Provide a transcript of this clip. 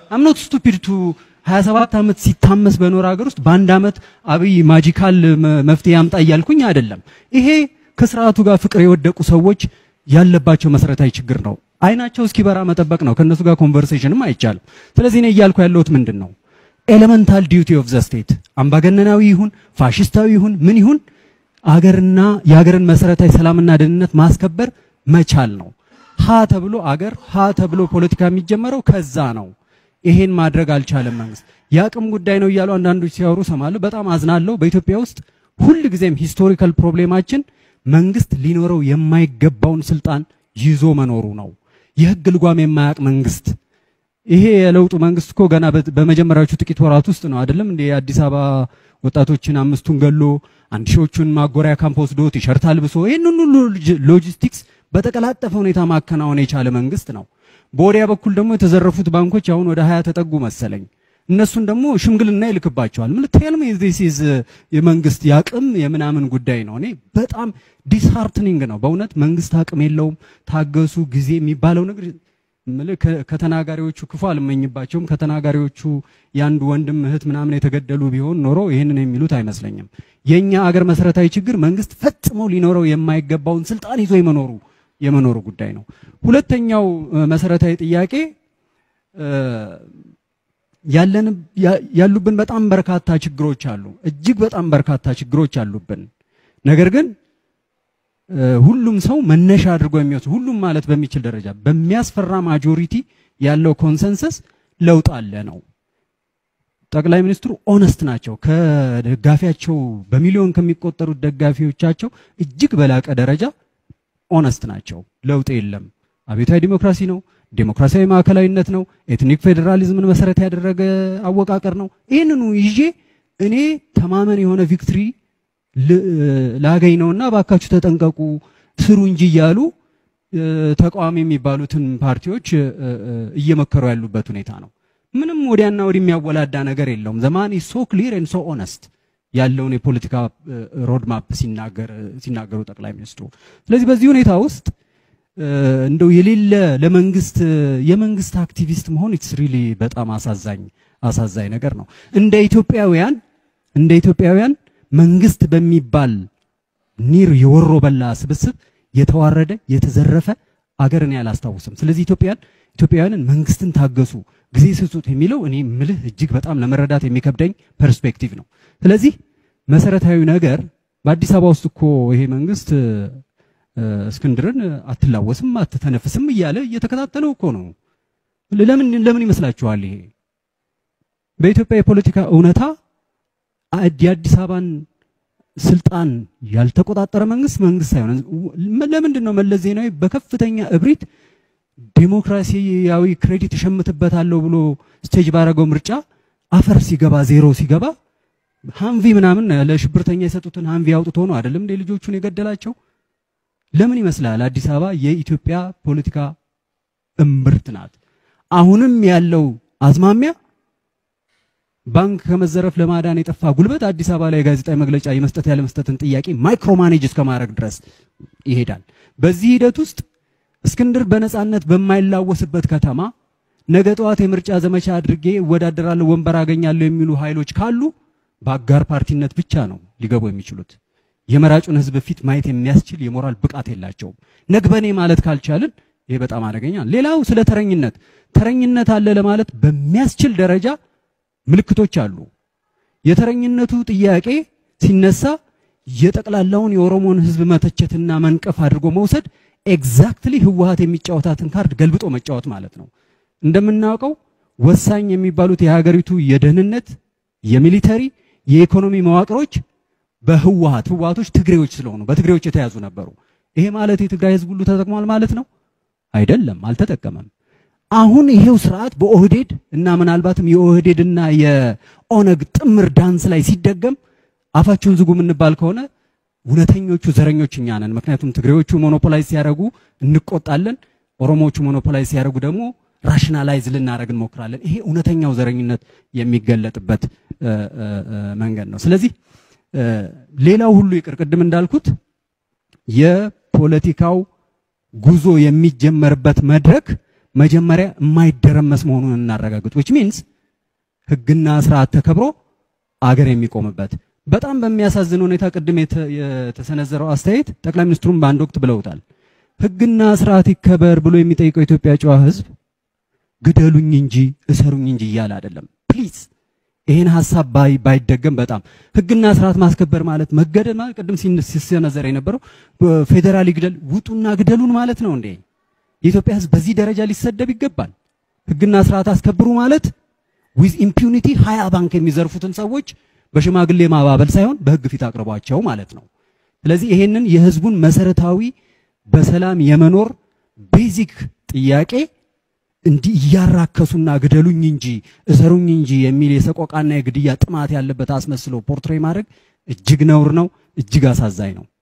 አምኖት ስቱፒድ ቱ 27 ዓመት ሲታመስ በኖር ሀገር ውስጥ በአንድ ዓመት አብይ ማጂካል መ- መፍትሄ ያምጣ እያልኩኝ አይደለም። ይሄ ከስርዓቱ ጋር ፍቅር የወደቁ ሰዎች ያለባቸው መሰረታዊ ችግር ነው። አይናቸው እስኪበራ መጠበቅ ነው። ከእነሱ ጋር ኮንቨርሴሽንም አይቻልም። ስለዚህ እኔ እያልኩ ያለሁት ምንድን ነው ኤሌመንታል ዲዩቲ ኦፍ ዘ ስቴት አምባገነናዊ ይሁን ፋሽስታዊ ይሁን ምን ይሁን አገርና የሀገርን መሰረታዊ ሰላምና ደህንነት ማስከበር መቻል ነው። ሀ ተብሎ አገር ሀ ተብሎ ፖለቲካ የሚጀመረው ከዛ ነው። ይሄን ማድረግ አልቻለም መንግስት። የአቅም ጉዳይ ነው እያሉ አንዳንዶች ሲያወሩ ሰማለሁ። በጣም አዝናለሁ። በኢትዮጵያ ውስጥ ሁል ጊዜም ሂስቶሪካል ፕሮብሌማችን መንግስት ሊኖረው የማይገባውን ስልጣን ይዞ መኖሩ ነው። የህግ ልጓም የማያውቅ መንግስት ይሄ የለውጡ መንግስት እኮ ገና በ- በመጀመሪያዎቹ ጥቂት ወራት ውስጥ ነው አይደለም እንዴ የአዲስ አበባ ወጣቶችን አምስቱን ገሎ አንድ ሺዎቹን ማጎሪያ ካምፕ ወስዶ ቲሸርት አልብሶ ይህንን ሁሉ ሎጂ- ሎጂስቲክስ በተቀላጠፈ ሁኔታ ማከናወን የቻለ መንግስት ነው። በወዲያ በኩል ደግሞ የተዘረፉት ባንኮች አሁን ወደ ሀያ ተጠጉ መሰለኝ። እነሱን ደግሞ ሽምግልና ይልክባቸዋል። ምን ቴልም ዚስ ኢዝ የመንግስት የአቅም የምናምን ጉዳይ ነው። እኔ በጣም ዲስሃርትኒንግ ነው በእውነት መንግስት አቅም የለውም ታገሱ ጊዜ የሚባለው ነገር እምልህ ከ- ከተናጋሪዎቹ ክፉ አልመኝባቸውም። ከተናጋሪዎቹ የአንድ ወንድም እህት ምናምን የተገደሉ ቢሆን ኖሮ ይህንን የሚሉት አይመስለኝም። የኛ አገር መሰረታዊ ችግር መንግስት ፈጽሞ ሊኖረው የማይገባውን ስልጣን ይዞ የመኖሩ የመኖሩ ጉዳይ ነው። ሁለተኛው እ፣ መሰረታዊ ጥያቄ እ፣ ያለን ያ- ያሉብን በጣም በርካታ ችግሮች አሉ። እጅግ በጣም በርካታ ችግሮች አሉብን። ነገር ግን እ፣ ሁሉም ሰው መነሻ አድርጎ የሚወስድ ሁሉም ማለት በሚችል ደረጃ በሚያስፈራ ማጆሪቲ ያለው ኮንሰንሰስ ለውጥ አለ ነው። ጠቅላይ ሚኒስትሩ ኦነስት ናቸው። ከደጋፊያቸው በሚሊዮን ከሚቆጠሩት ደጋፊዎቻቸው እጅግ በላቀ ደረጃ ኦነስት ናቸው። ለውጥ የለም፣ አብዮታዊ ዲሞክራሲ ነው፣ ዴሞክራሲያዊ ማዕከላዊነት ነው፣ ኤትኒክ ፌዴራሊዝምን መሰረት ያደረገ አወቃቀር ነው። ይህንኑ ይዤ እኔ ተማመን የሆነ ቪክትሪ ል- ላገኝ ነውና ባካችሁ ተጠንቀቁ ስሩ እንጂ እያሉ እ፣ ተቃዋሚ የሚባሉትን ፓርቲዎች እ፣ እ፣ እየመከሩ ያሉበት ሁኔታ ነው። ምንም ወዲያና ወዲህ የሚያወላዳ ነገር የለውም። ዘማን ሶ ክሊር ኤንድ ሶ ኦነስት ያለውን የፖለቲካ ሮድማፕ ሲናገር ሲናገሩ ጠቅላይ ሚኒስትሩ። ስለዚህ በዚህ ሁኔታ ውስጥ እ፣ እንደው የሌለ ለመንግስት የመንግስት አክቲቪስት መሆን ኢትስ ሪሊ በጣም አሳዛኝ አሳዛኝ ነገር ነው። እንደ ኢትዮጵያውያን እንደ ኢትዮጵያውያን መንግስት በሚባል ኒር የወሮ በላ ስብስብ የተዋረደ የተዘረፈ አገርን ያላስታውስም። ስለዚህ ኢትዮጵያን ኢትዮጵያውያንን መንግስትን ታገሱ፣ ጊዜ ስጡት የሚለው እኔ ምልህ እጅግ በጣም ለመረዳት የሚከብደኝ ፐርስፔክቲቭ ነው። ስለዚህ መሰረታዊ ነገር በአዲስ አበባ ውስጥ እኮ ይሄ መንግስት እ፣ እስክንድርን አትላወስም አትተነፍስም እያለ እየተከታተለው እኮ ነው። ለምን ለምን ይመስላችኋል? ይሄ በኢትዮጵያ የፖለቲካ እውነታ አድ- የአዲስ አበባን ስልጣን ያልተቆጣጠረ መንግስት መንግስት አይሆንም። ለምንድን ነው መለስ ዜናዊ በከፍተኛ እብሪት ዴሞክራሲያዊ ክሬዲት እሸምትበታለሁ ብሎ ስቴጅ ባረገው ምርጫ አፈር ሲገባ ዜሮ ሲገባ ሃንቪ ምናምን ለሽብርተኛ የሰጡትን ሃንቪ አውጥቶ ነው አይደለም እንደ ልጆቹን የገደላቸው። ለምን ይመስላል? አዲስ አበባ የኢትዮጵያ ፖለቲካ እምብርት ናት። አሁንም ያለው አዝማሚያ ባንክ ከመዘረፍ ለማዳን የጠፋ ጉልበት አዲስ አበባ ላይ ጋዜጣዊ መግለጫ የመስጠት ያለ መስጠትን ጥያቄ ማይክሮ ማኔጅ እስከ ማድረግ ድረስ ይሄዳል። በዚህ ሂደት ውስጥ እስክንድር በነጻነት በማይላወስበት ከተማ ነገ ጠዋት የምርጫ ዘመቻ አድርጌ እወዳደራለሁ፣ ወንበር አገኛለሁ የሚሉ ኃይሎች ካሉ በአጋር ፓርቲነት ብቻ ነው ሊገቡ የሚችሉት። የመራጩን ሕዝብ ፊት ማየት የሚያስችል የሞራል ብቃት የላቸውም። ነግበኔ ማለት ካልቻልን ይሄ በጣም አደገኛ ነው። ሌላው ስለ ተረኝነት ተረኝነት አለ ለማለት በሚያስችል ደረጃ ምልክቶች አሉ። የተረኝነቱ ጥያቄ ሲነሳ የጠቅላላውን የኦሮሞን ህዝብ መተቸትና መንቀፍ አድርጎ መውሰድ ኤግዛክትሊ ህወሀት የሚጫወታትን ካርድ ገልብጦ መጫወት ማለት ነው። እንደምናውቀው ወሳኝ የሚባሉት የሀገሪቱ የደህንነት፣ የሚሊተሪ፣ የኢኮኖሚ መዋቅሮች በህወሀት ህወሀቶች ትግሬዎች ስለሆኑ በትግሬዎች የተያዙ ነበሩ። ይሄ ማለት የትግራይ ህዝብ ሁሉ ተጠቅሟል ማለት ነው? አይደለም፣ አልተጠቀመም። አሁን ይሄው ስርዓት በኦህዴድ እና ምናልባትም የኦህዴድና የኦነግ ጥምር ዳንስ ላይ ሲደገም አፋቸውን ዝጉ የምንባል ከሆነ እውነተኞቹ ዘረኞች እኛ ነን። ምክንያቱም ትግሬዎቹ ሞኖፖላይዝ ሲያደርጉ እንቆጣለን፣ ኦሮሞዎቹ ሞኖፖላይዝ ሲያደርጉ ደግሞ ራሽናላይዝ ልናደርግ እንሞክራለን። ይሄ እውነተኛው ዘረኝነት የሚገለጥበት እ፣ እ፣ እ፣ መንገድ ነው። ስለዚህ እ፣ ሌላው ሁሉ ይቅር፣ ቅድም እንዳልኩት የፖለቲካው ጉዞ የሚጀመርበት መድረክ መጀመሪያ የማይደረመስ መሆኑን እናረጋግጥ። which means ህግና ስርዓት ተከብሮ አገር የሚቆምበት በጣም በሚያሳዝን ሁኔታ ቅድም የተ- የተሰነዘረው አስተያየት ጠቅላይ ሚኒስትሩም በአንድ ወቅት ብለውታል። ህግና ስርዓት ይከበር ብሎ የሚጠይቀው የኢትዮጵያ ጨዋ ህዝብ ግደሉኝ እንጂ እሰሩኝ እንጂ እያለ አይደለም። ፕሊዝ ይሄን ሀሳብ ባይ ባይደገም በጣም ህግና ስርዓት ማስከበር ማለት መገደል ማለት ቅድም ሲን- ሲሰነዘር የነበረው ፌዴራል ይግደል ውጡና ግደሉን ማለት ነው እንዴ? የኢትዮጵያ ህዝብ በዚህ ደረጃ ሊሰደብ ይገባል? ህግና ስርዓት አስከብሩ ማለት ዊዝ ኢምፒዩኒቲ ሀያ ባንክ የሚዘርፉትን ሰዎች በሽማግሌ ማባበል ሳይሆን በህግ ፊት አቅርቧቸው ማለት ነው። ስለዚህ ይሄንን የህዝቡን መሰረታዊ በሰላም የመኖር ቤዚክ ጥያቄ እንዲህ እያራከሱና ግደሉኝ እንጂ እሰሩኝ እንጂ የሚል የሰቆቃና የግድያ ጥማት ያለበት አስመስሎ ፖርትሬ ማድረግ እጅግ ነውር ነው፣ እጅግ አሳዛኝ ነው።